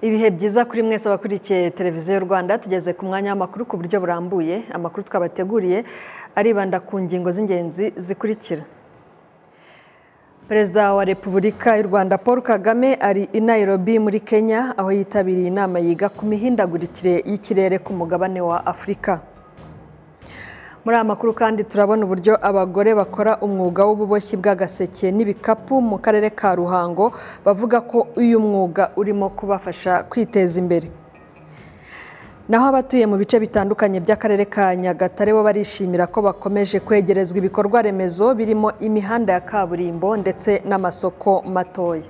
ibihe byiza kuri mwese abakurikiye televiziyo y'u rwanda tugeze ku mwanya w'amakuru ku buryo burambuye amakuru twabateguriye aribanda ku ngingo z'ingenzi zikurikira perezida wa repubulika y'u rwanda paul kagame ari i nairobi muri kenya aho yitabiriye inama yiga ku mihindagurikire y'ikirere ku mugabane wa afurika muri aya makuru kandi turabona uburyo abagore bakora umwuga w'ububoshyi bw'agaseke n'ibikapu mu karere ka ruhango bavuga ko uyu mwuga urimo kubafasha kwiteza imbere naho abatuye mu bice bitandukanye by'akarere ka nyagatare bo barishimira ko bakomeje kwegerezwa ibikorwa remezo birimo imihanda ya kaburimbo ndetse n'amasoko matoya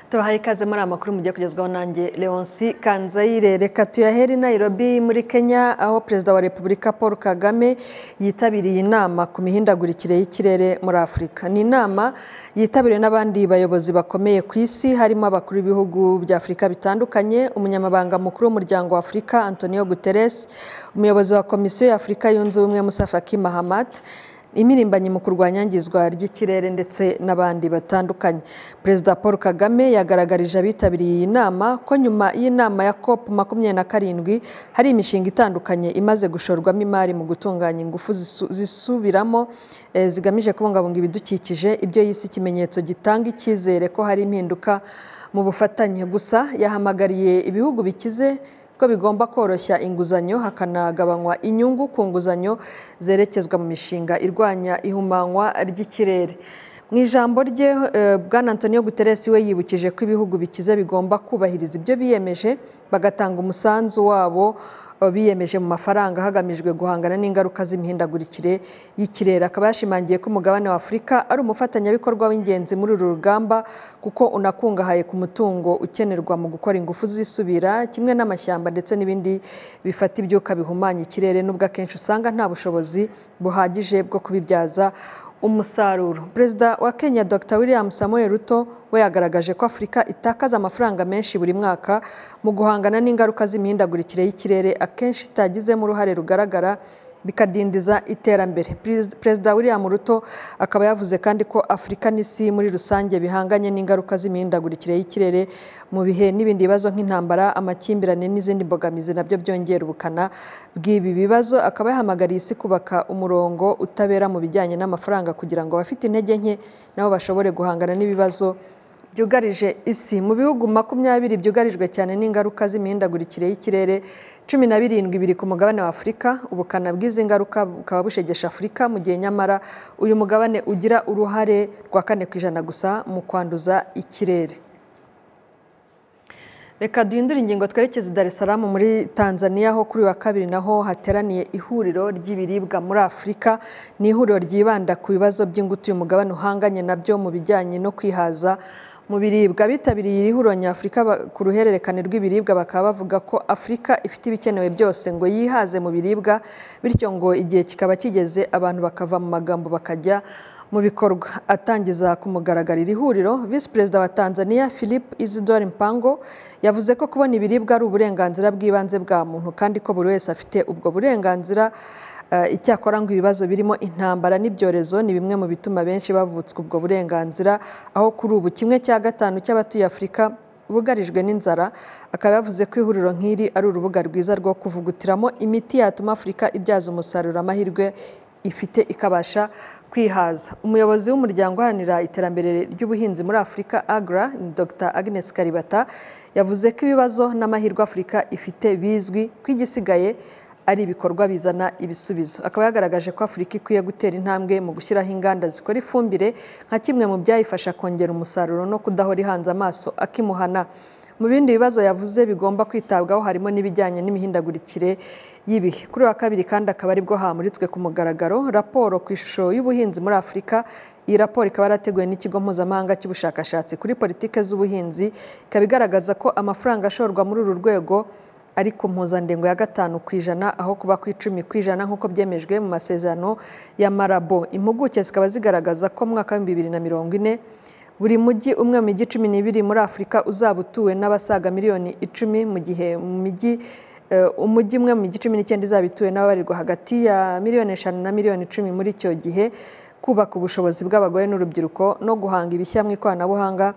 tubahaye ikaze muri aya makuru mugiye kugezwaho nanjye leonsi kanzayire reka tuyahere i nairobi muri kenya aho perezida wa repubulika paul kagame yitabiriye inama ku mihindagurikire y'ikirere muri afurika ni inama yitabiriwe n'abandi bayobozi bakomeye ku isi harimo abakuru b'ibihugu bya afurika bitandukanye umunyamabanga mukuru w'umuryango wa afurika antonio guterres umuyobozi wa komisiyo ya afurika yunze ubumwe musafaki mahamat imirimbanyi mu kurwanya ngizwa ry'ikirere ndetse n'abandi batandukanye perezida paul kagame yagaragarije abitabiriye iyi nama ko nyuma y'inama ya cop makumyabiri na karindwi hari imishinga itandukanye imaze gushorwamo imari mu gutunganya ingufu zisu- zisubiramo eh, zigamije kubungabunga ibidukikije ibyo yise ikimenyetso gitanga icyizere ko hari impinduka mu bufatanye gusa yahamagariye ibihugu bikize ko bigomba koroshya inguzanyo hakanagabanywa inyungu ku nguzanyo zerekezwa mu mishinga irwanya ihumanywa ry'ikirere mu ijambo rye eh, bwana antonio guterres we yibukije ko ibihugu bikize bigomba kubahiriza ibyo biyemeje bagatanga umusanzu wabo eh, biyemeje mu mafaranga hagamijwe guhangana n'ingaruka z'imihindagurikire y'ikirere akaba yashimangiye ko umugabane wa afurika ari umufatanyabikorwa w'ingenzi muri uru rugamba kuko unakungahaye ku mutungo ukenerwa mu gukora ingufu zisubira kimwe n'amashyamba ndetse n'ibindi bifata ibyuka bihumanya ikirere nubwo akenshi usanga nta bushobozi buhagije bwo kubibyaza umusaruro perezida wa kenya dr william samuel ruto we yagaragaje ko afurika itakaza amafaranga menshi buri mwaka mu guhangana n'ingaruka z'imihindagurikire y'ikirere akenshi itagizemo uruhare rugaragara bikadindiza iterambere Perez- perezida william ruto akaba yavuze kandi ko afurika n'isi muri rusange bihanganye n'ingaruka z'imihindagurikire y'ikirere mu bihe n'ibindi bibazo nk'intambara amakimbirane n'izindi mbogamizi nabyo byongera ubukana bw'ibi bibazo akaba yahamagariye isi kubaka umurongo utabera mu bijyanye n'amafaranga kugira ngo abafite intege nke nabo bashobore guhangana n'ibibazo byugarije isi mu bihugu makumyabiri byugarijwe cyane n'ingaruka z'imihindagurikire y'ikirere cumi na birindwi biri ku mugabane wa afurika ubukana bw'izi ngaruka bukaba bushegesha afurika mu gihe nyamara uyu mugabane ugira uruhare rwa kane ku ijana gusa mu kwanduza ikirere reka duhindure ingingo twerekeze i Dar es Salaam muri Tanzania aho kuri uyu wa kabiri naho hateraniye ihuriro ry'ibiribwa muri Afurika ni ihuriro ryibanda ku bibazo by'ingutu uyu mugabane uhanganye nabyo mu bijyanye no kwihaza mu biribwa bitabiriye iri huriro nyafurika ba- ku ruhererekane rw'ibiribwa bakaba bavuga ko Afurika ifite ibikenewe byose ngo yihaze mu biribwa bityo ngo igihe kikaba kigeze abantu bakava mu magambo bakajya mu bikorwa atangiza ku mugaragaro iri huriro visi perezida wa tanzania philip isidore mpango yavuze ko kubona ibiribwa ari uburenganzira bw'ibanze bwa muntu kandi ko buri wese afite ubwo burenganzira eh, icyakora ngo ibibazo birimo intambara n'ibyorezo ni bimwe mu bituma benshi bavutswa ubwo burenganzira aho kuri ubu kimwe cya gatanu cy'abatuye afurika bugarijwe n'inzara akaba yavuze ko ihuriro nk'iri ari urubuga rwiza rwo kuvugutiramo imiti yatuma afurika ibyaza umusaruro amahirwe ifite ikabasha kwihaza umuyobozi w'umuryango uharanira iterambere ry'ubuhinzi muri afurika agra ni dr agnes karibata yavuze ko ibibazo n'amahirwe afurika ifite bizwi ko igisigaye ari ibikorwa bizana ibisubizo akaba yagaragaje ko afurika ikwiye gutera intambwe mu gushyiraho inganda zikora ifumbire nka kimwe mu byayifasha kongera umusaruro no kudahora ihanze amaso akimuhana mu bindi bibazo yavuze bigomba kwitabwaho harimo n'ibijyanye n'imihindagurikire y'ibihe kuri uyu wa kabiri kandi akaba aribwo hamuritswe ku mugaragaro raporo ku ishusho y'ubuhinzi muri afurika iyi raporo ikaba yarateguwe n'ikigo mpuzamahanga cy'ubushakashatsi kuri politike z'ubuhinzi ikaba igaragaza ko amafaranga ashorwa muri uru rwego ari ku mpuzandengo ya gatanu ku ijana aho kuba ku icumi ku ijana nk'uko byemejwe mu masezerano ya marabo impuguke zikaba zigaragaza ko mu mwaka w'ibihumbi bibiri na mirongo ine buri mujyi umwe mu mijyi cumi n'ibiri muri afurika uzaba utuwe n'abasaga miliyoni icumi mu gihe mu mijyi eh, umujyi umwe mu mijyi cumi n'icyenda izaba ituwe n'ababarirwa hagati ya miliyoni eshanu na miliyoni icumi muri icyo gihe kubaka ubushobozi bw'abagore n'urubyiruko no guhanga ibishya mu ikoranabuhanga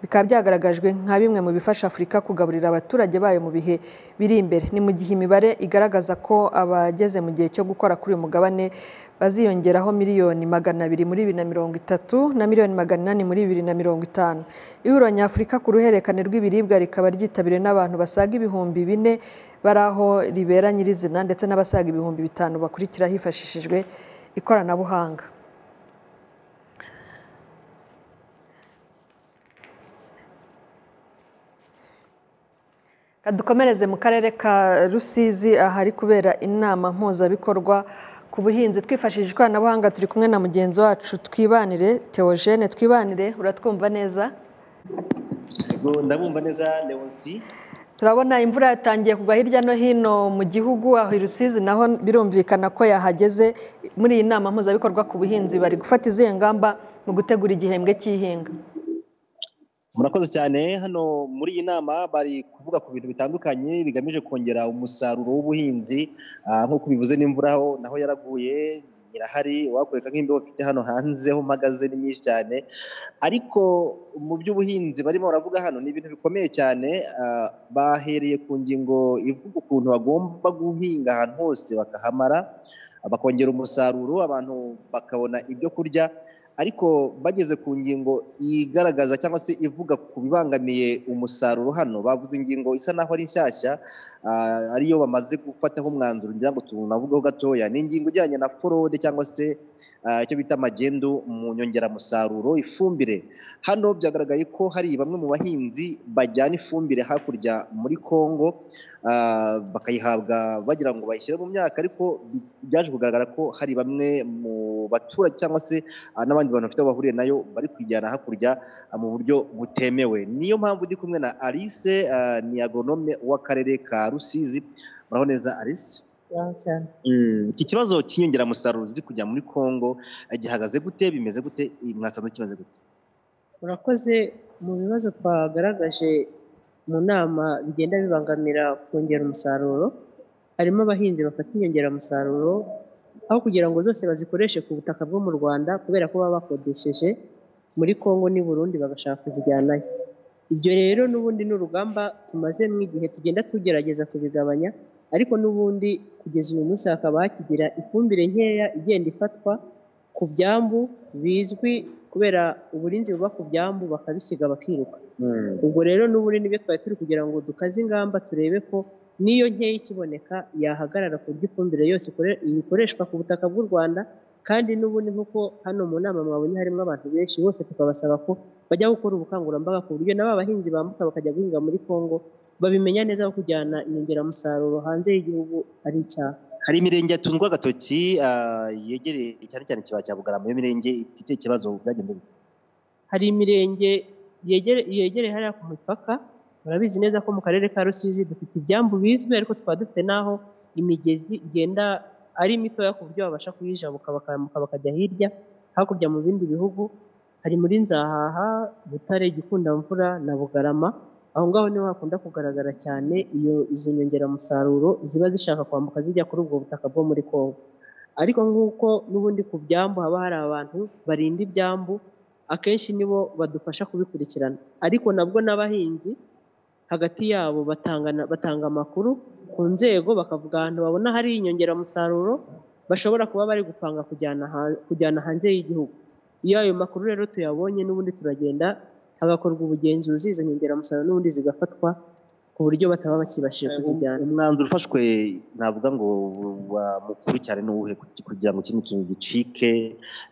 bikaba byagaragajwe nka bimwe mu bifasha afurika kugaburira abaturage bayo mu bihe biri imbere ni mu gihe imibare igaragaza ko abageze mu gihe cyo gukora kuri uyu mugabane baziyongeraho miliyoni magana abiri muri bibiri na mirongo itatu na miliyoni magana inani muri bibiri na mirongo itanu ihuriro nyafurika ku ruhererekane rw'ibiribwa rikaba ryitabiriwe n'abantu basaga ibihumbi bine bari aho ribera nyirizina ndetse n'abasaga ibihumbi bitanu bakurikira hifashishijwe ikoranabuhanga dukomereze mu karere ka rusizi ahari kubera inama mpuzabikorwa ku buhinzi twifashishije ikoranabuhanga turi kumwe na mugenzi wacu twibanire teogene twibanire uratwumva neza ndabumva neza leonsi turabona imvura yatangiye kugwa hirya no hino mu gihugu aho i rusizi naho birumvikana ko yahageze muri iyi nama mpuzabikorwa ku buhinzi bari gufata izihe ngamba mu gutegura igihembwe cy'ihinga murakoze cyane hano muri iyi nama bari kuvuga ku bintu bitandukanye bigamije kongera umusaruro w'ubuhinzi nk'uko bivuze n'imvura aho naho yaraguye irahari wakoreka nk'imbeho mfite hano hanze ho mpagaze ni nyinshi cyane ariko mu by'ubuhinzi barimo baravuga hano ni ibintu bikomeye cyane bahereye ku ngingo ivuga ukuntu bagomba guhinga ahantu hose bakahamara bakongera umusaruro abantu bakabona ibyo kurya ariko bageze ku ngingo igaragaza cyangwa se ivuga ku bibangamiye umusaruro hano bavuze ingingo isa naho ari nshyashya ariyo bamaze gufataho umwanzuro ngira ngo tunavugeho gatoya ni ingingo ijyanye na forode cyangwa se icyo bita magendu mu nyongeramusaruro ifumbire hano byagaragaye ko hari bamwe mu bahinzi bajyana ifumbire hakurya muri congo bakayihabwa bagira ngo bayishyire mu myaka ariko byaje kugaragara ko hari bamwe mu baturage cyangwa se n'abandi bantu bafite aho bahuriye nayo bari kuyijyana hakurya mu buryo butemewe niyo mpamvu ndi kumwe na alice ni agonome w'akarere ka rusizi muraho neza alice iki kibazo cy'inyongeramusaruro ziri kujya muri congo gihagaze gute bimeze gute mwasanze kimeze gute murakoze mu bibazo twagaragaje mu nama bigenda bibangamira kongera umusaruro harimo abahinzi bafata inyongeramusaruro aho kugira ngo zose bazikoreshe ku butaka bwo mu rwanda kubera ko baba bakodesheje muri congo n'i burundi bagashaka kuzijyanayo ibyo rero n'ubundi ni urugamba tumazemo igihe tugenda tugerageza kubigabanya ariko n'ubundi kugeza uyu munsi hakaba hakigira ifumbire nkeya igenda ifatwa ku byambu bizwi kubera uburinzi buba ku byambu bakabisiga bakiruka ubwo rero n'ubundi nibyo twari turi kugira ngo dukaze ingamba turebe ko n'iyo nkeya ikiboneka yahagarara ku buryo ifumbire yose ikoreshwa ku butaka bw'u rwanda kandi n'ubundi nk'uko hano mu nama mwabonye harimo abantu benshi bose tukabasaba ko bajya gukora ubukangurambaga ku buryo na ba bahinzi bambuka bakajya guhinga muri congo babimenya neza ko kujyana inyongeramusaruro hanze y'igihugu ari icyaha hari imirenge yatundwa agatoki yegereye cyane cyane kibaya cya bugarama iyo mirenge ifite icyo kibazo byagenze gute hari imirenge yegereye hariya ku mupaka murabizi neza ko mu karere ka rusizi dufite ibyambu bizwi ariko tukaba dufite n'aho imigezi igenda ari mitoya ku buryo babasha kuyijabuka bakajya hirya hakurya mu bindi bihugu hari muri nzahaha butare gikundamvura na bugarama aho ngaho niho hakunda kugaragara cyane iyo izo nyongeramusaruro ziba zishaka kwambuka zijya kuri ubwo butaka bwo muri congo ariko nk'uko n'ubundi ku byambu haba hari abantu barinda ibyambu akenshi nibo badufasha kubikurikirana ariko nabwo n'abahinzi hagati yabo batanga amakuru ku nzego bakavuga ahantu babona hari inyongeramusaruro bashobora kuba bari gupanga kujyana hanze y'igihugu iyo ayo makuru rero tuyabonye n'ubundi turagenda hagakorwa ubugenzuzi izo nyongeramusaruro n'ubundi zigafatwa ku buryo bataba bakibashije kuzijyana umwanzuro ufashwe navuga ngo wa mukuru cyane n'uwuhe kugira ngo ikindi kintu gicike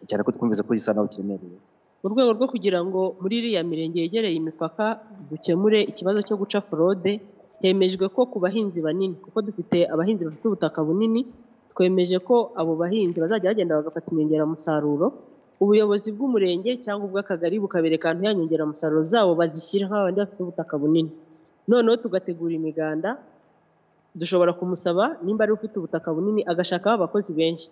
cyane ko twumvise ko gisa naho kiremereye mu rwego rwo kugira ngo muri iriya mirenge yegereye imipaka dukemure ikibazo cyo guca forode hemejwe ko ku bahinzi banini kuko dufite abahinzi bafite ubutaka bunini twemeje ko abo bahinzi bazajya bagenda bagafata inyongeramusaruro ubuyobozi bw'umurenge cyangwa ubw'akagari bukabereka ahantu ya nyongeramusaruro zabo bazishyira nk'abandi bafite ubutaka bunini noneho tugategura imiganda dushobora kumusaba nimba ari ufite ubutaka bunini agashakaho abakozi benshi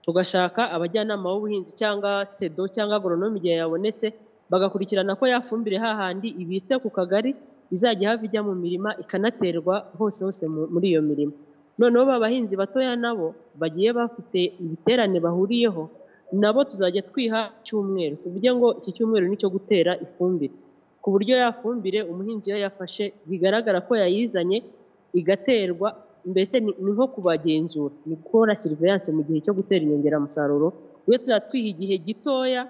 tugashaka abajyanama b'ubuhinzi cyangwa sedo cyangwa agoronomi igihe yabonetse bagakurikirana ko yafumbire hahandi ibitse ku kagari izajya ihava ijya mu mirima ikanaterwa hose hose muri iyo mirima noneho ba bahinzi batoya nabo bagiye bafite ibiterane bahuriyeho nabo tuzajya twiha cyumweru tuvuge ngo iki cyumweru ni icyo gutera ifumbire ku buryo ya fumbire umuhinzi iyo yafashe bigaragara ko yayizanye igaterwa mbese ni nko kubagenzura ni gukora siriviyanse mu gihe cyo gutera inyongeramusaruro we tuzajya twiha igihe gitoya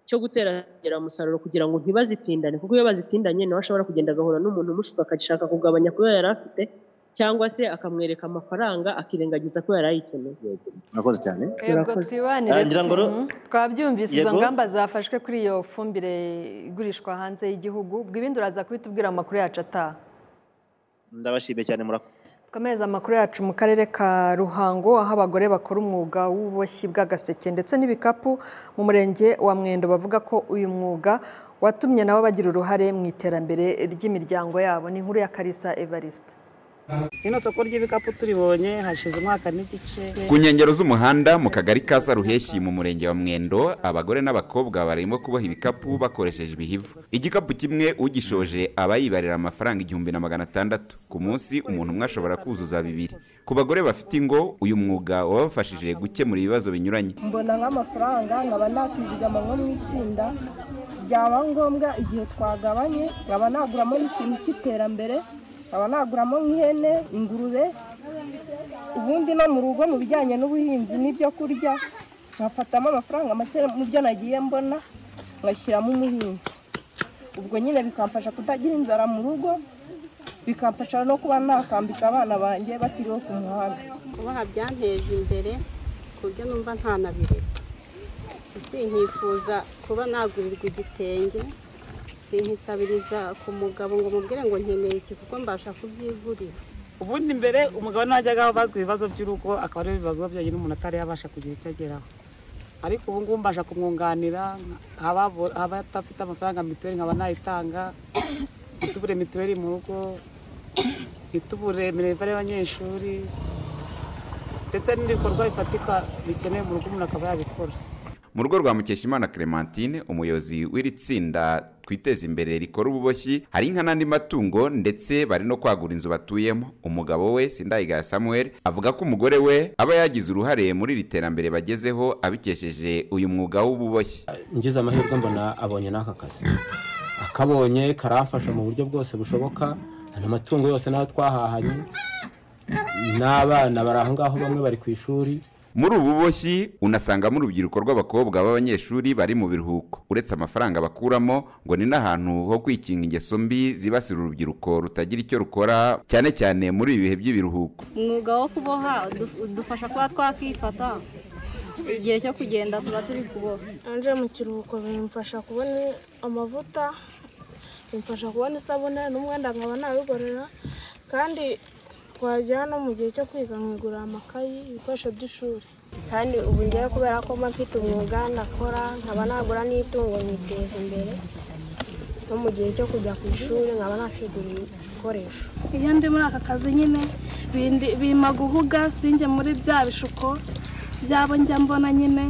cyo gutera inyongeramusaruro kugira ngo ntibazitindane kuko iyo bazitindanye nawe ashobora kugenda agahura n'umuntu umushuka akashaka kugabanya kuyo yari afite cyangwa se akamwereka amafaranga akirengagiza ko yari ayikeneye murakoze cyane yego Murakoze. twibanire Ah, ngira ngo ro- Mhm. twabyumvise izo Yego. ngamba zafashwe kuri iyo fumbire igurishwa hanze y'Igihugu ubwo ibindi uraza kubitubwira amakuru yacu ataha ndabashimiye cyane murakoze twamereza amakuru yacu mu karere ka ruhango aho abagore bakora umwuga w'ububoshyi bw'agaseke ndetse n'ibikapu mu murenge wa mwendo bavuga ko uyu mwuga watumye nabo bagira uruhare mu iterambere ry'imiryango yabo ni inkuru ya karisa evariste rino soko ry'ibikapu turibonye hashize umwaka n'igice Ku nkengero z'umuhanda mu kagari ka Saruheshi mu murenge wa Mwendo abagore n'abakobwa barimo kuboha ibikapu bakoresheje ibihivu. Igikapu kimwe ugishoje aba yibarira amafaranga igihumbi na magana atandatu. Ku munsi umuntu umwe ashobora kuzuza bibiri. Ku bagore bafite ingo uyu mwuga wabafashije gukemura ibibazo binyuranye. mbona nk'amafaranga nkaba nakizigama nko mu itsinda byaba ngombwa igihe twagabanye nkaba naguramo n'ikintu cy'iterambere nkaba naguramo nk'ihene ingurube ubundi no mu rugo mu bijyanye n'ubuhinzi n'ibyo kurya nkafatamo amafaranga make mu byo nagiye mbona ngashyiramo umuhinzi ubwo nyine bikamfasha kutagira inzara mu rugo bikamfasha no kuba nakambika abana banjye batiriwe ku muhanda kubaha byanteje imbere ku buryo numva ntanabireka sinkifuza kuba nagurirwa igitenge sinkisabiriza ku mugabo ngo mubwire ngo nkeneye iki kuko mbasha kubyigurira ubundi mbere umugabo najyaga bazwa ibibazo by'urugo akaba ari ibibazo byonyine umuntu atari yabasha kugira icyo ageraho ariko ubu ngubu mbasha kumwunganira ababo- abatafite amafaranga mituweli nkaba nayitanga ntitubure mituweli mu rugo ntitubure minerivare y'abanyeshuri ndetse n'ibikorwa bifatika bikenewe mu rugo umuntu akaba yabikora Mu rugo rwa Mukeshimana Clementine umuyobozi w'iri tsinda twiteze imbere rikora ububoshyi hari inka n'andi matungo ndetse bari no kwagura inzu batuyemo umugabo we Sindayigaya Samuel avuga ko umugore we aba yagize uruhare muri iri terambere bagezeho abikesheje uyu mwuga w'ububoshyi ngize amahirwe mbona abonye n'aka kazi akabonye karamfasha mu buryo bwose bushoboka ano matungo yose nayo twahahanye n'abana bari aho ngaho bamwe bari ku ishuri muri ubu buboshyi unasangamo urubyiruko rw'abakobwa b'abanyeshuri bari mu biruhuko uretse amafaranga bakuramo ngo ni n'ahantu ho kwikinga ingeso mbi zibasira urubyiruko rutagira icyo rukora cyane cyane muri ibi bihe by'ibiruhuko umwuga wo kuboha udufasha kuba twakifata igihe cyo kugenda tuba turi kuboha nje mu kiruhuko bimfasha kubona amavuta bimfasha kubona isabune n'umwenda nkaba nabigorera kandi twajyana no mu gihe cyo kwiga nkigurira amakayi ibikoresho by'ishuri kandi ubu ngewe kubera ko mba mfite umwuga ndakora nkaba nagura n'itungo nkiteza imbere no mu gihe cyo kujya ku ishuri nkaba nakigura ibikoresho iyo ndi muri aka kazi nyine bindi- bimpa guhuga sinjye muri bya bishuko byabo njya mbona nyine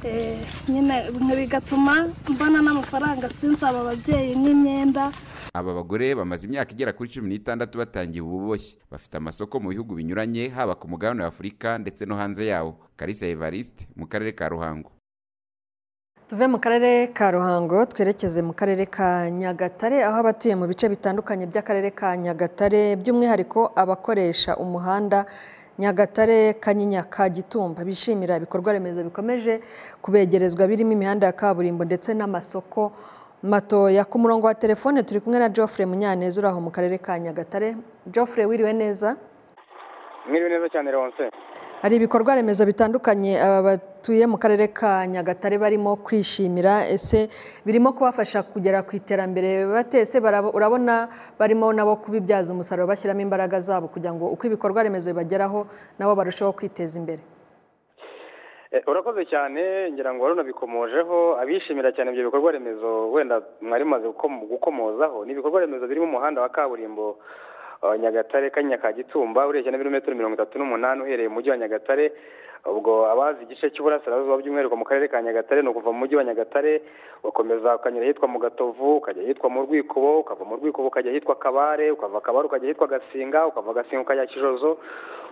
Eh, nyine bigatuma mbona n'amafaranga sinsaba ababyeyi nk'imyenda aba bagore bamaze imyaka igera kuri cumi n'itandatu batangiye ubu buboshyi bafite amasoko mu bihugu binyuranye haba ku mugabane wa afurika ndetse no hanze yawo karisa evariste mu karere ka ruhango tuve mu karere ka ruhango twerekeze mu karere ka nyagatare aho abatuye mu bice bitandukanye by'akarere ka nyagatare by'umwihariko abakoresha umuhanda nyagatare kanyinya ka gitumba bishimira ibikorwa remezo bikomeje kubegerezwa birimo imihanda ya kaburimbo ndetse n'amasoko matoya ku murongo wa telefone turi kumwe na Geoffrey munyaneza uri aho mu karere ka nyagatare Geoffrey wiriwe neza mwiriwe neza cyane leonse hari ibikorwa remezo bitandukanye aba batuye mu karere ka nyagatare barimo kwishimira ese birimo kubafasha kugera ku iterambere batese urabona barimo nabo kubibyaza umusaruro bashyiramo imbaraga zabo kugira ngo uko ibikorwa remezo bibageraho nabo barusheho kwiteza imbere Eh, urakoze cyane ngira ngo wari unabikomojeho abishimira cyane ibyo bikorwa remezo wenda mwari mumaze gukom- gukomozaho ni ibikorwa remezo birimo umuhanda wa kaburimbo eh, nyagatare kanya ka gitumba urebye na birometero mirongo itatu n'umunani uhereye mu mujyi wa nyagatare ubwo abazi igice cy'uburasirazuba by'umwihariko mu karere ka nyagatare ni ukuva mu mujyi wa nyagatare ugakomeza ukanyura ahitwa mu gatovu ukajya ahitwa mu rwikubo ukava mu rwikubo ukajya ahitwa kabare ukava kabare ukajya ahitwa gasinga ukava gasinga ukajya kijozo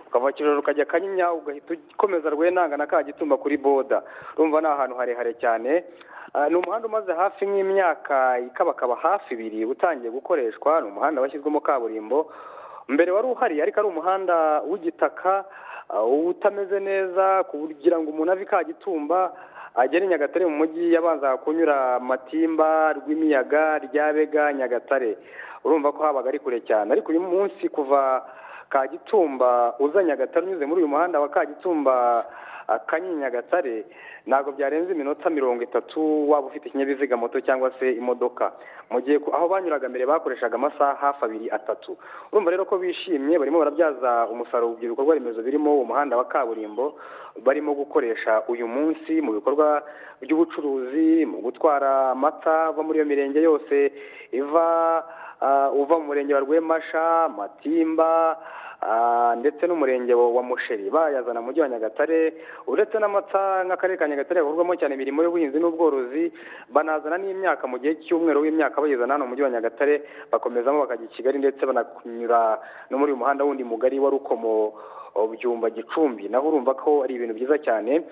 ukava kijojo ukajya kanyinya ugahita ukomeza rwenanga na ka gitumba kuri boda urumva ni ahantu harehare cyane Ah, ni umuhanda umaze hafi nk'imyaka ikabakaba hafi ibiri utangiye gukoreshwa ni umuhanda washyizwemo kaburimbo mbere wari uhari ariko ari umuhanda w'igitaka ah, utameze neza kugira ngo umuntu ave i kagitumba agere i nyagatare mu mujyi yabanza kunyura matimba rw'imiyaga ryabega nyagatare urumva ko habaga ari kure cyane ariko uyu munsi kuva kagitumba uza nyagatare unyuze muri uyu muhanda wa kagitumba ah, kanyinya nyagatare ntabwo byarenze iminota mirongo itatu waba ufite ikinyabiziga moto cyangwa se imodoka mu gihe ku- aho banyuraga mbere bakoreshaga amasaha hafi abiri atatu urumva rero ko bishimye barimo barabyaza umusaruro ibikorwa remezo birimo umuhanda wa kaburimbo barimo gukoresha uyu munsi mu bikorwa by'ubucuruzi mu gutwara amata ava muri iyo mirenge yose iva ah, uva mu murenge wa rwemasha matimba ah, ndetse n'umurenge wa wa musheri bayazana mu mujyi wa nyagatare uretse n'amata nk'akarere ka nyagatare gakorwamo cyane imirimo y'ubuhinzi n'ubworozi banazana n'imyaka mu gihe cy'umwero w'imyaka bayizana hano mu mujyi wa nyagatare bakomezamo bakajya i kigali ndetse banakunyura no muri uyu muhanda wundi mugari wa rukomo o, byumba gicumbi naho urumva ko ari ibintu byiza cyane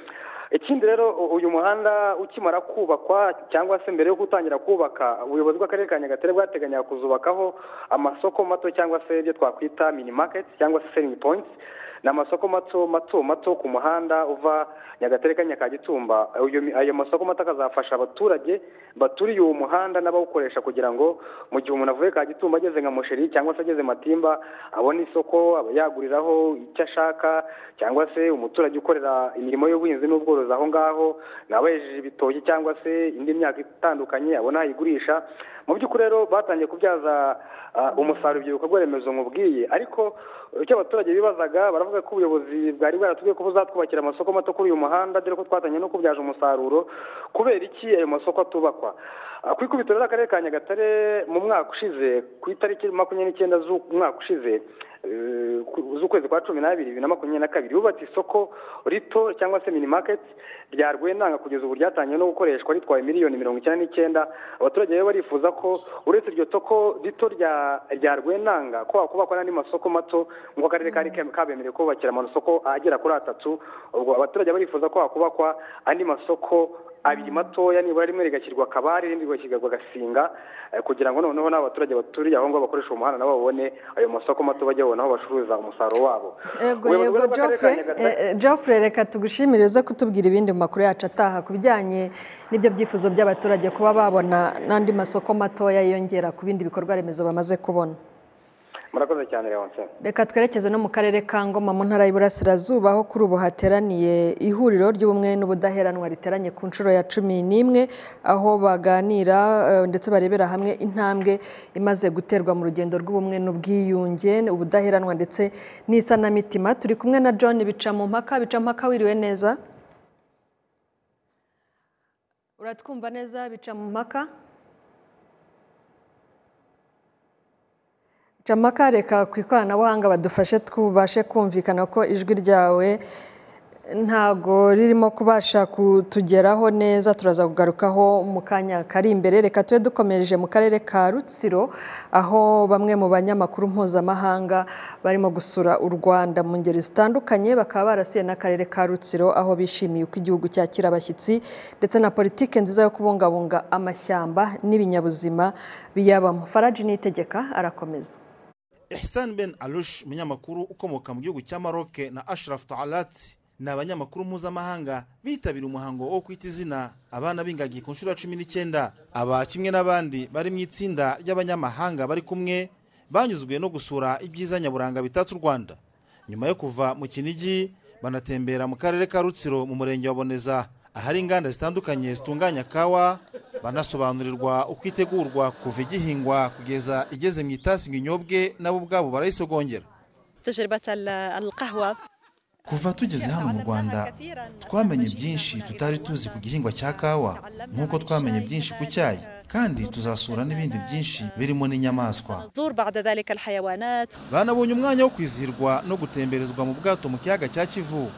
ikindi rero u- uyu muhanda ukimara kubakwa cyangwa se mbere yo gutangira kubaka ubuyobozi bw'akarere ka nyagatare bwateganyaga kuzubakaho amasoko mato cyangwa se ibyo twakwita mini market cyangwa se selling points ni amasoko mato mato mato ku muhanda uva nyagatare kanya ka gitumba Ayo mi- ayo masoko mato akazafasha abaturage baturiye uwo muhanda n'abawukoresha kugira ngo mu gihe umuntu avuye ka gitumba ageze nka musheri cyangwa se ageze matimba abone isoko aba yaguriraho icyo ashaka cyangwa se umuturage ukorera imirimo y'ubuhinzi n'ubworozi aho ngaho nawe yejeje ibitoki cyangwa se indi myaka itandukanye abona ayigurisha mu by'ukuri rero batangiye kubyaza ah, umusaruro ibyo bikorwa remezo nkubwiye ariko icyo abaturage bibazaga baravuga ko ubuyobozi bwari bwaratubwiye ko buzatwubakira amasoko mato kuri uyu muhanda dore ko twatangiye no kubyaza umusaruro kubera iki ayo masoko atubakwa Ah, ku ikubitiro ry'akarere ka nyagatare mu mwaka ushize ku itariki makumyabiri n'icyenda z'umwaka ushize eh, ku- z'ukwezi kwa cumi n'abiri bibiri na makumyabiri na kabiri bubatse isoko rito cyangwa se mini market rya rwenanga kugeza ubu ryatangiye no gukoreshwa ritwaye miliyoni mirongo icyenda n'icyenda abaturage rero barifuza ko uretse iryo soko rito rya rya rwenanga ko hakubakwa n'andi masoko mato nk'uko akarere kari ke- kabemerewe kubakira amasoko agera kuri atatu ubwo abaturage barifuza ko hakubakwa andi masoko abiri matoya nibura rimwe rigashyirwa kabare irindi rigashyirwa gasinga eh, kugira ngo noneho n'abaturage baturiye aho ngaho bakoresha umuhanda nabo babone ayo masoko mato bajya babona aho bacuruza umusaruro wabo Ego Ubuyobozi yego bw'Akarere ka Geoffrey Nyagatare- eh, eh, Geoffrey reka tugushimire uze kutubwira ibindi mu makuru yacu ataha ku bijyanye n'ibyo byifuzo by'abaturage kuba babona n'andi masoko matoya yiyongera ku bindi bikorwa remezo bamaze kubona murakoze cyane leonce reka twerekeze no mu karere ka ngoma mu ntara y'iburasirazuba aho kuri ubu hateraniye ihuriro ry'ubumwe n'ubudaheranwa riteranye ku nshuro ya cumi n'imwe aho baganira eh, ndetse barebera hamwe intambwe imaze guterwa mu rugendo rw'ubumwe n'ubwiyunge ubudaheranwa ndetse n'isanamitima turi kumwe na john bicamumpaka bicamumpaka wiriwe neza uratwumva neza bicamumpaka jamaka reka ku ikoranabuhanga badufashe tubashe kumvikana ko ijwi ryawe ntago ririmo kubasha kutugeraho neza turaza kugarukaho mu kanya kari imbere reka tube dukomereje mu karere ka rutsiro aho bamwe mu banyamakuru mpuzamahanga barimo gusura u rwanda mu ngeri zitandukanye bakaba barasuye n'akarere ka rutsiro aho bishimiye uko igihugu cyakira abashyitsi ndetse na politike nziza yo kubungabunga amashyamba n'ibinyabuzima biyabamo faraji nitegeka arakomeza ihsan ben alush umunyamakuru ukomoka mu gihugu cya maroc na ashraf taalat ni abanyamakuru mpuzamahanga bitabira umuhango wo kwita izina abana b'ingagi ku nshuro ya cumi n'icyenda aba kimwe n'abandi bari mu itsinda ry'abanyamahanga bari kumwe banyuzwe no gusura ibyiza nyaburanga bitatse u rwanda nyuma yo kuva mu kinigi banatembera mu karere ka rutsiro mu murenge wa boneza ahari inganda zitandukanye zitunganya kawa banasobanurirwa uko itegurwa kuva igihingwa kugeza igeze mu itasi ngo inyobwe nabo ubwabo barayisogongera تجربة ال- القهوة kuva tugeze hano mu rwanda twamenye byinshi tutari tuzi ku gihingwa cya kawa nk'uko twamenye byinshi ku cyayi kandi tuzasura n'ibindi byinshi birimo n'inyamaswa نزور بعد ذلك الحيوانات banabonye umwanya wo kwizihirwa no gutemberezwa mu bwato mu kiyaga cya kivu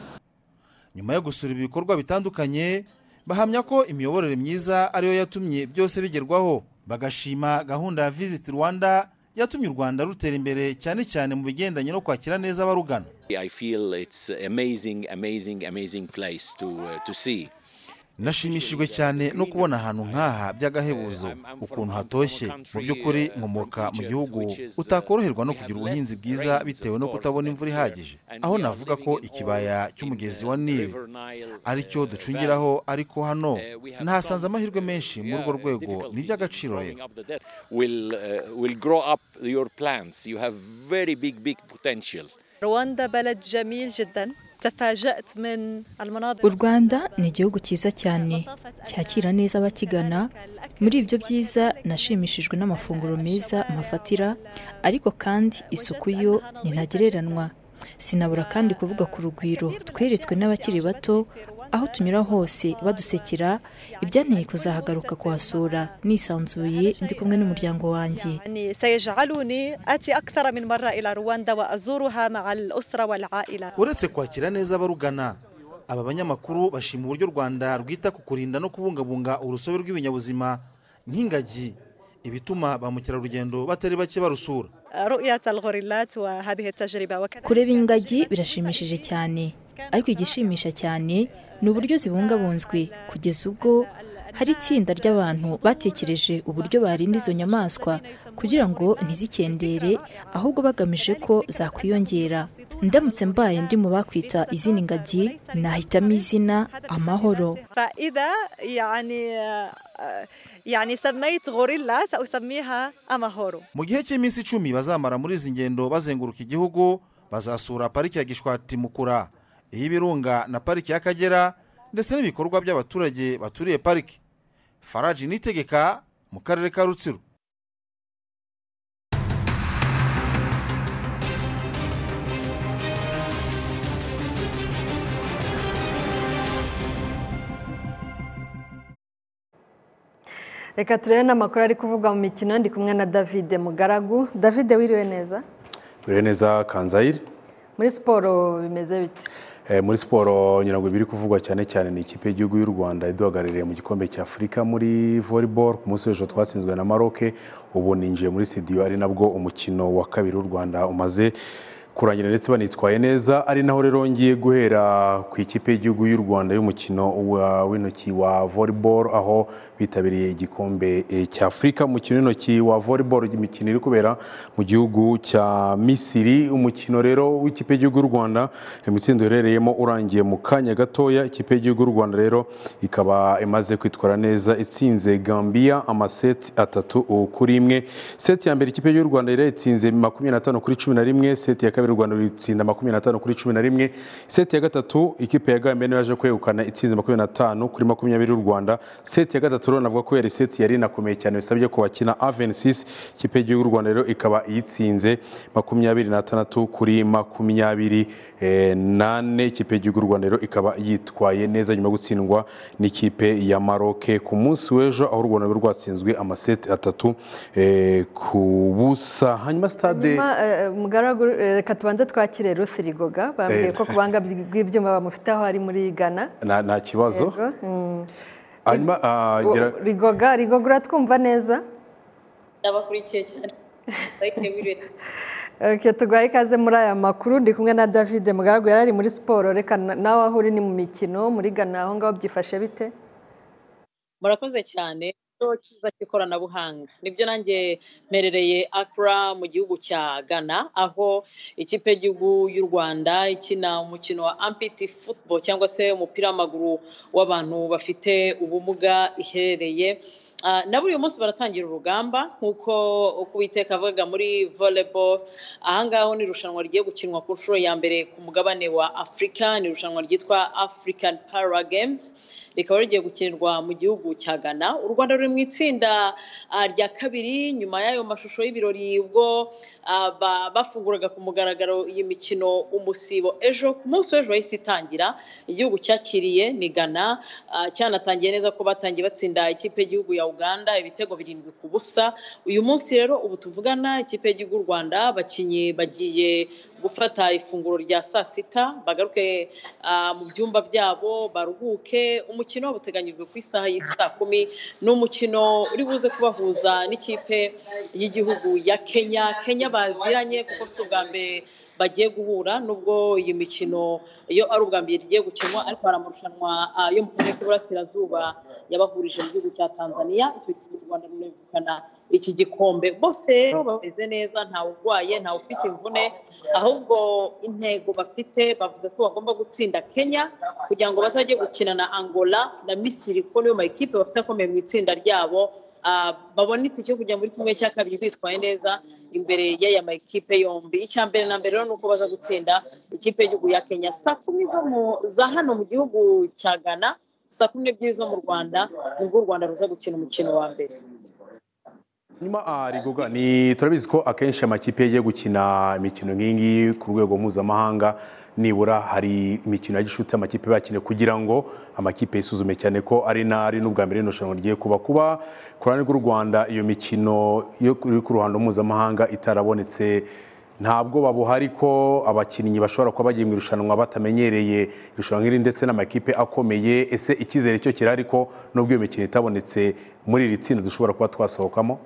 nyuma yo gusura ibikorwa bitandukanye bahamya ko imiyoborere myiza ariyo yatumye byose bigerwaho bagashima gahunda ya visit rwanda yatumye u rwanda rutera imbere cyane cyane mu bigendanye no kwakira neza abarugana I feel it's amazing, amazing, amazing place to uh, to see. nashimishijwe cyane no kubona ahantu nk'aha by'agahebuzo ukuntu hatoshye mu by'ukuri nkomoka mu gihugu utakoroherwa no kugira ubuhinzi bwiza bitewe no kutabona imvura ihagije aho navuga ko ikibaya cy'umugezi wa nili ari cyo ducungiraho ariko hano nahasanze amahirwe menshi muri urwo rwego ni iby'agaciro rero Will uh, will grow up your plants. You have very big, big potential. رواندا بلد جميل جدا تفاجأت من المناظر u rwanda ni igihugu cyiza cyane cyakira neza abakigana muri ibyo byiza nashimishijwe n'amafunguro meza mpafatira ariko kandi isuku yo ntagereranywa sinabura kandi kuvuga ku rugwiro tweretswe n'abakiri bato aho tunyura hose badusekera ibyanteye kuzahagaruka kuhasura nisanzuye ndi kumwe n'umuryango wanjye يعني سيجعلني آتي أكثر من مرة إلى رواندا وأزورها مع الأسرة والعائلة uretse kwakira neza abarugana aba banyamakuru bashima uburyo u rwanda rwita ku kurinda no kubungabunga urusobe rw'ibinyabuzima nk'ingagi ibituma ba mukerarugendo batari bake barusura رؤية الغوريلات وهذه التجربة وكذلك kureba ingagi birashimishije cyane ariko igishimisha cyane ni uburyo zibungabunzwe kugeza ubwo hari itsinda ry'abantu batekereje uburyo barinda izo nyamaswa kugira ngo ntizikendere ahubwo bagamije ko zakwiyongera ndamutse mbaye ndi mu bakwita izina ingagi nahitamo izina amahoro فإذا يعني يعني سميت غوريلا سأسميها أماهورو mu gihe cy'iminsi icumi bazamara muri izi ngendo bazenguruka igihugu bazasura pariki ya gishwati mukura iy'ibirunga na pariki y'akagera ndetse n'ibikorwa by'abaturage baturiye pariki faraji nitegeka mu karere ka rutsiro reka turebe n'amakuru ari kuvugwa mu mikino ndi kumwe na david mugaragu david wiriwe neza Turiho neza kanzayire muri siporo bimeze bite Eh, muri siporo ngira ngo ibiri kuvugwa cyane cyane ni ikipe y'igihugu y'u rwanda iduhagarariye mu gikombe cya afurika muri volleyball ku munsi w'ejo twatsinzwe na maroc ubu ninjiye muri studio ari nabwo umukino wa kabiri w'u rwanda umaze kurangira ndetse banitwaye neza ari naho rero ngiye guhera ku ikipe y'igihugu y'u rwanda y'umukino wa- w'intoki wa volleyball aho bitabiriye igikombe eh, cya afurika umukino w'intoki wa volleyball imikino iri kubera mu gihugu cya misiri umukino rero w'ikipe y'igihugu y'u rwanda imitsindo uherereyemo urangiye mu kanya gatoya ikipe y'igihugu y'u rwanda rero ikaba imaze kwitwara neza itsinze gambia amaseti atatu kuri imwe seti ya mbere ikipe y'igihugu y'u rwanda rero itsinze makumyabiri na tanu kuri cumi na rimwe seti ya kabiri u rwanda ruyitsinda makumyabiri na tanu kuri cumi na rimwe seti ya gatatu ikipe ya gambia niyo yaje kwegukana itsinze makumyabiri na tanu kuri makumyabiri y'u rwanda seti ya gatatu rero navuga ko yari seti yari inakomeye cyane bisabye ko bakina avensis ikipe y'igihugu y'u rwanda rero ikaba iyitsinze makumyabiri n'atandatu kuri makumyabiri eh, nane ikipe y'igihugu y'u rwanda rero ikaba yitwaye neza nyuma yo gutsindwa n'ikipe ya maroke ku munsi w'ejo aho u rwanda rwari rwatsinzwe amaseti atatu eh, ku busa hanyuma stade Nyuma, eh, mugaragu eh, reka tubanze twakire ruth rigoga bambwiye Eh. ko kubanga bw'ibyuma bamufite aho ari muri ghana nta nta kibazo Yego, mm. hanyuma ah, gira- rigoga rigoga uratwumva neza ndabakurikiye cyane ariko biriwe Okay, tuguhaye ikaze muri aya makuru ndi kumwe na david mugaragu yari ari muri siporo reka na- nawe aho uri ni mu mikino muri ghana aho ngaho byifashe bite murakoze cyane ikigo cyiza cy'ikoranabuhanga nibyo nanjye mperereye akura mu gihugu cya ghana aho ikipe y'igihugu y'u rwanda ikina umukino wa ampiti football cyangwa se umupira w'amaguru w'abantu bafite ubumuga iherereye Ah, nabo uyu munsi baratangira urugamba nk'uko uko uwiteka avuga muri volleyball ahangaha ho ni irushanwa rigiye gukinwa ku nshuro ya mbere ku mugabane wa afurika ni irushanwa ryitwa african para games rikaba rigiye gukinirwa mu gihugu cya ghana u rwanda ruri mu mu itsinda ah, rya kabiri nyuma y'ayo mashusho y'ibirori ubwo ah, ba- bafunguraga ku mugaragaro iyi mikino umusibo ejo ku munsi w'ejo yahise itangira igihugu cyakiriye ni Ghana ah, cyanatangiye neza ko batangiye batsinda ikipe y'igihugu ya Uganda ibitego birindwi ku busa uyu munsi rero ubu tuvugana ikipe y'igihugu y'u Rwanda abakinnyi bagiye gufata ifunguro rya saa sita bagaruke ah, mu byumba byabo baruhuke umukino uteganyijwe ku isaha y'i saa kumi ni umukino uri buze kubahuza n'ikipe y'igihugu ya Kenya Kenya baziranye kuko si ubwa mbere bagiye guhura nubwo iyi mikino yo ari ubwa mbere igiye gukinwa ariko hari amarushanwa ah, yo mu karere k'uburasirazuba yabahurije mu gihugu cya Tanzania icyo gihugu u Rwanda runegukana iki gikombe bose rero bameze neza ntawe urwaye ntawe ufite imvune ahubwo intego bafite bavuze ko bagomba gutsinda Kenya kugira ngo bazajye gukina na Angola na Misiri kuko niyo makipe bafite akomeye mu itsinda ryabo Ah, babone itike yo kujya muri kimwe cya kabiri bitwaye neza imbere y'aya makipe yombi icya mbere na mbere rero ni uko baza gutsinda ikipe y'igihugu ya Kenya saa kumi zo mu- za hano mu gihugu cya Ghana saa kumi n'ebyiri zo mu Rwanda nibwo u Rwanda ruza gukina umukino wa mbere nyuma ah, rigoga ni turabizi ko akenshi amakipe yagiye gukina imikino nk'iyi ngiyi ku rwego mpuzamahanga nibura hari imikino ya gishuti amakipe bakine kugira ngo amakipe yisuzume cyane ko ari nari n'ubwa mbere rino rushanwa rigiye kuba kuba ku ruhande rw'u rwanda iyo mikino yo ku- iri ku ruhando mpuzamahanga itarabonetse ntabwo babuha ariko abakinnyi bashobora kuba bagiye mu irushanwa batamenyereye irushanwa nk'iri ndetse n'amakipe akomeye ese icyizere cyo kirari ko nubwo iyo mikino itabonetse muri iri tsinda dushobora kuba twasohokamo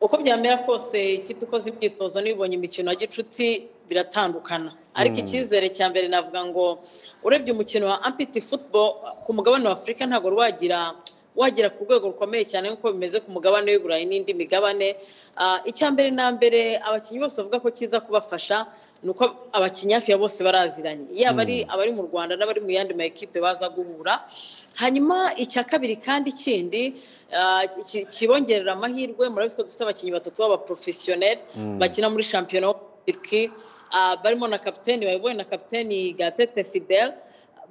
uko byamera kose ikipe ikoze imyitozo n'ibonye imikino ya gicuti biratandukana ariko Mm. icyizere cya mbere navuga ngo urebye umukino wa ampiti football ku mugabane wa afurika ntabwo wari wagira wagera ku rwego rukomeye cyane nk'uko bimeze ku mugabane w'i burayi n'indi migabane Ah, icya mbere na mbere abakinnyi bose bavuga ko kiza kubafasha ni uko abakinnyi hafi ya bose baraziranye yaba ari Mm. abari mu rwanda n'abari mu yandi ma ekipe baza guhura hanyuma icya kabiri kandi kindi ah, ki- kibongerera amahirwe murabizi ko dufite abakinnyi batatu b'abaporofesiyoneri Mm. bakina muri shampiyona wo muri Turkey Ah, barimo na kapiteni bayobowe na kapiteni gatete fidel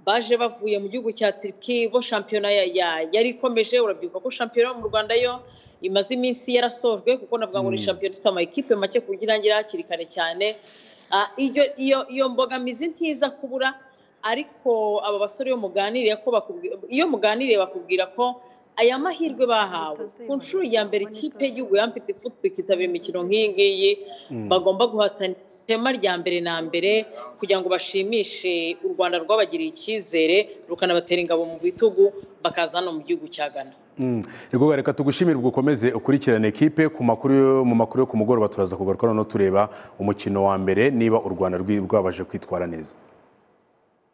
baje bavuye mu gihugu cya Turkey bo shampiyona ya- ya- yari ikomeje urabyibuka ko shampiyona yo mu rwanda yo imaze iminsi yarasojwe kuko navuga ngo ni Mm. shampiyona ifite amakipe make ku buryo irangira hakiri kare cyane Ah, iyo iyo iyo mbogamizi ntiza kubura ariko aba basore iyo muganiriye ko bakubwi- iyo muganiriye bakubwira ko aya mahirwe bahawe ku nshuro ya mbere ikipe y'igihugu yampite football ikitabira imikino nk'iyi ngiyi Mm. bagomba guhatana itema rya mbere na mbere kugira ngo bashimishe u Rwanda rwabagiriye icyizere rukanabatera ingabo mu bitugu bakaza hano mu gihugu cya Ghana Mm. Rigoga reka tugushimire ubwo ukomeze ukurikirane ekipe ku makuru yo- mu makuru yo ku mugoroba turaza kugaruka noneho tureba umukino wa mbere niba u Rwanda rwi- rwabashe kwitwara neza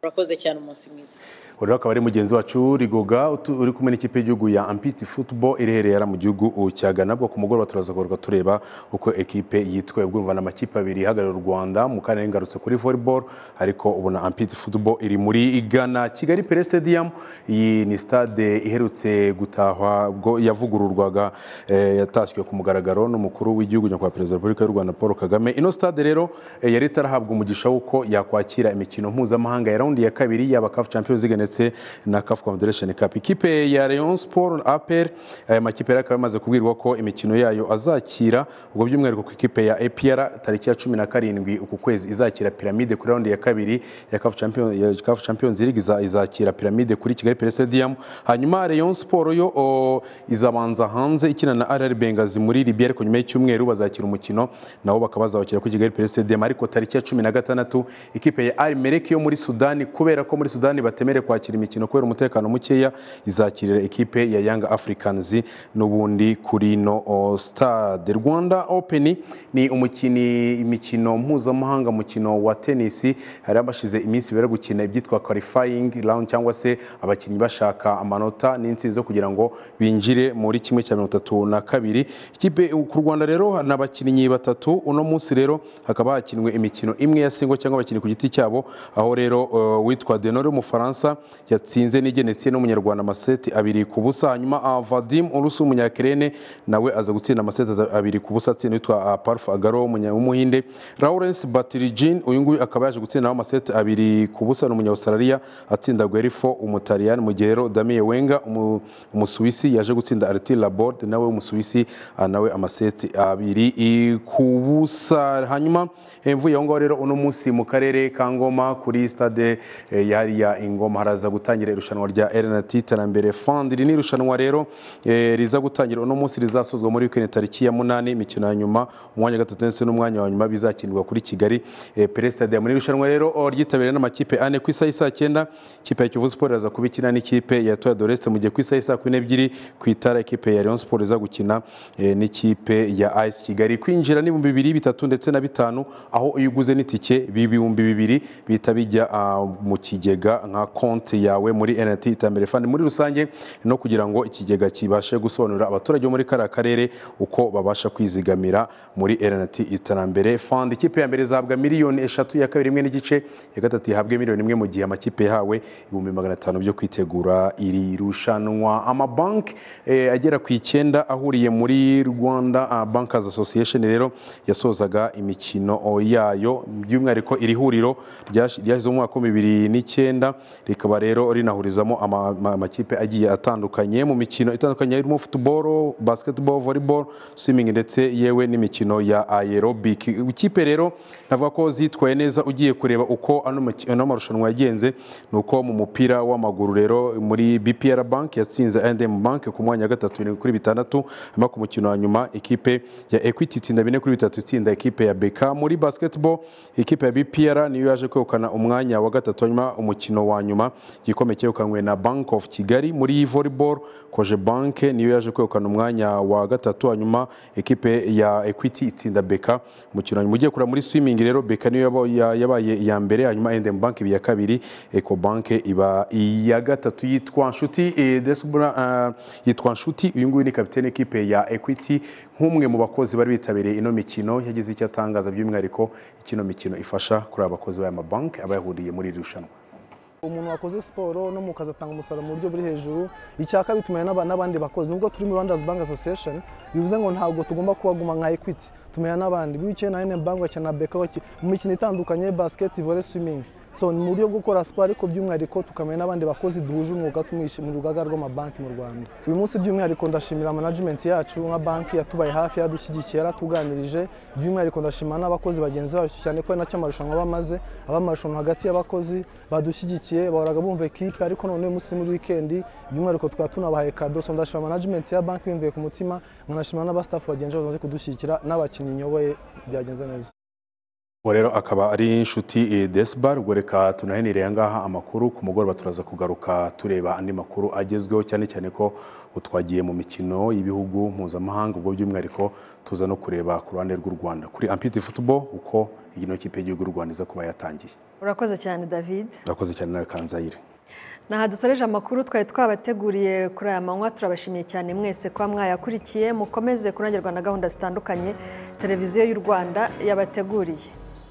murakoze cyane umunsi mwiza uyu rero akaba ari mugenzi wacu Rigoga utu- uri kumwe n'ikipe y'igihugu ya Ampiti Football irehereye hariya mu gihugu uh, cya Ghana bwo ku mugoroba turaza kugaruka tureba uko ekipe yitwaye bwumva ni amakipe abiri ihagarariye u Rwanda mu karere ngarutse kuri volleyball ariko ubona Ampiti Football iri muri Ghana Kigali Pele Stadium iyi ni stade iherutse gutahwa ubwo yavugururwaga eh, yatashywe ku mugaragaro n'umukuru w'igihugu nyakubahwa perezida wa repubulika y'u Rwanda Paul Kagame ino stade rero eh, yari itarahabwa umugisha w'uko yakwakira imikino mpuzamahanga ya raundi ya kabiri yaba CAF Champions League ndetse na CAF Confederation Cup ikipe ya Rayon Sport APR aya makipe yari akaba yamaze kubwirwa ko imikino yayo azakira ubwo by'umwihariko ku ikipe ya APR tariki ya cumi na karindwi uku kwezi izakira piramide kuri raundi ya kabiri ya CAF Champions, ya CAF Champions League iza- izakira piramide kuri Kigali Pele Stadium hanyuma Rayon Sport yo o, izabanza hanze ikina na RR Benghazi muri Libya ariko nyuma y'icyumweru bazakira umukino nabo bakaba bazawukira kuri Kigali Pele Stadium ariko tariki ya cumi na gatandatu ikipe ya Al Merrikh yo muri Sudani kubera ko muri Sudani batemerewe kwakira imikino kubera umutekano mukeya izakirira ikipe ya Young Africans n'ubundi kuri no o, stade Rwanda Open ni umukini imikino mpuzamahanga mukino wa tenisi hari abashize iminsi bari gukina ibyitwa qualifying round cyangwa se abakinnyi bashaka amanota n'intsinzi zo kugira ngo binjire muri kimwe cya mirongo itatu na kabiri ikipe ku Rwanda rero ni abakinnyi batatu uno munsi rero hakaba hakinwe imikino imwe ya singo cyangwa abakinnyi ku giti cyabo aho rero eh, witwa denore w'umufaransa yatsinze n'igenesiye n'umunyarwanda amaseti abiri ku busa hanyuma avadim urusi w'umunyakirene nawe aza gutsinda amaseti abiri ku busa atsinda witwa parufu agaro w'umuhinde lawrence batirijin uyu nguyu akaba yaje gutsinda nawe amaseti abiri ku busa ni umunyawusarariya atsinda guerifo umutaliyani mu gihe rero damiye wenga umu- umusuwisi yaje gutsinda ariti laborde nawe w'umusuwisi ah, nawe amaseti abiri i- ku busa hanyuma eh, mvuye aho ngaho rero uno munsi mu karere ka ngoma kuri stade eh, yahariya ingoma haraza gutangira irushanwa rya rnt iterambere fund iri ni irushanwa rero eh, riza gutangira uno munsi rizasozwa muri wikendi tariki ya munani imikino ya nyuma umwanya wa gatatu ndetse n'umwanya wa nyuma bizakinirwa kuri kigali eh, perestade muri iri rushanwa rero oh, ryitabiriwe n'amakipe ane ku isaha y'isaa cyenda ikipe ya kivu sport iraza kuba ikina n'ikipe ya toya doreste mu gihe ku isaha y'isaa kumi n'ebyiri ku itara ikipe ya leon sport iza gukina eh, n'ikipe ya ice kigali kwinjira ni ibihumbi bibiri bitatu ndetse na bitanu aho iyo uguze n'itike b'ibihumbi bibiri bihita bijya ah, mu kigega nka konti yawe muri nrt iterambere fund muri rusange no kugira ngo ikigega kibashe gusobanurira abaturage bo muri kariya karere uko babasha kwizigamira muri rnt iterambere fund ikipe ya mbere izahabwa miliyoni eshatu iya kabiri imwe n'igice ya gatatu ihabwe miliyoni imwe mu gihe amakipe yahawe ibihumbi magana atanu byo kwitegura iri rushanwa amabanki eh, agera ku icyenda ahuriye muri rwanda ah, bankers association rero yasozaga imikino oh, yayo by'umwihariko iri huriro ryash- ryashyize mu mwaka wa bibiri n'icyenda rikaba rero rinahurizamo ama- ama- amakipe agiye atandukanye mu mikino itandukanye irimo football basketball volleyball swimming ndetse yewe n'imikino ya aerobic ikipe rero navuga ko zitwaye neza ugiye kureba uko ano maki- ano marushanwa yagenze ni uko mu mupira w'amaguru rero muri bpr bank yatsinze ndm bank ku mwanya wa gatatu birindwi kuri bitandatu hanyuma ku mukino wa nyuma ikipe ya equity itsinda bine kuri bitatu itsinda ikipe ya beka muri basketball ikipe ya bpr niyo yaje kwegukana umwanya wa gatatu hanyuma umukino wa nyuma igikombe cyegukanywe na bank of kigali muri volleyball koje bank niyo yaje kwegukana umwanya wa gatatu hanyuma ikipe ya equity itsinda beka umukino wa nyuma ugiye kureba muri swimming rero beka niyo yaba- ya- yabaye iya mbere hanyuma ndm bank iba iya kabiri ecobank iba iya gatatu yitwa nshuti eh, Desbra, ah, yitwa nshuti uyu nguyu ni kapitene ekipe ya equity nk'umwe mu bakozi bari bitabiriye ino mikino yagize icyo atangaza by'umwihariko ikino mikino ifasha kuri aba bakozi b'aya mabanki aba yahuriye muri iri rushanwa umuntu wakoze siporo no mu kazi atanga umusaruro mu buryo buri hejuru icyaka bitumanye n'aba- n'abandi bakozi nubwo turi muri rwandazi bank association bivuze ngo ntabwo tugomba kubaguma nka equity tumenya n'abandi bicaye na nm bank bakina na beka baki- mu mikino itandukanye basket volley swimming so ni mu buryo bwo gukora siporo ariko by'umwihariko tukamenya n'abandi bakozi duhuje umwuga tumwishe mu rugaga rw'amabanki mu rwanda uyu munsi by'umwihariko ndashimira management yacu nka banki yatubaye hafi yadushyigikiye yaratuganirije by'umwihariko ndashima n'abakozi bagenzi bacu cyane ko ari nacyo amarushanwa bamaze aba amarushanwa hagati y'abakozi badushyigikiye bahoraga bumva ekipe ariko none uyu munsi muri wikendi by'umwihariko tukaba tunabahaye kado so ndashima management ya banki bimvuye ku mutima nkanashima n'abastafu bagenzi bacu bamaze kudushyigikira n'abakinnyi nyoboye byagenze neza uwo rero akaba ari inshuti desibar ubwo reka tunahenireye ahangaha amakuru ku mugoroba turaza kugaruka tureba andi makuru agezweho cyane cyane ko utwagiye mu mikino y'ibihugu mpuzamahanga ubwo by'umwihariko tuza no kureba ku ruhande rw'u rwanda kuri ampiti football uko iyi no kipe y'igihugu y'u rwanda iza kuba yatangiye urakoze cyane david urakoze cyane nawe kanzayire aha dusoreje amakuru twari twabateguriye kuri aya manywa turabashimiye cyane mwese kuba mwayakurikiye mukomeze kunagirwa na gahunda zitandukanye televiziyo y'u rwanda yabateguriye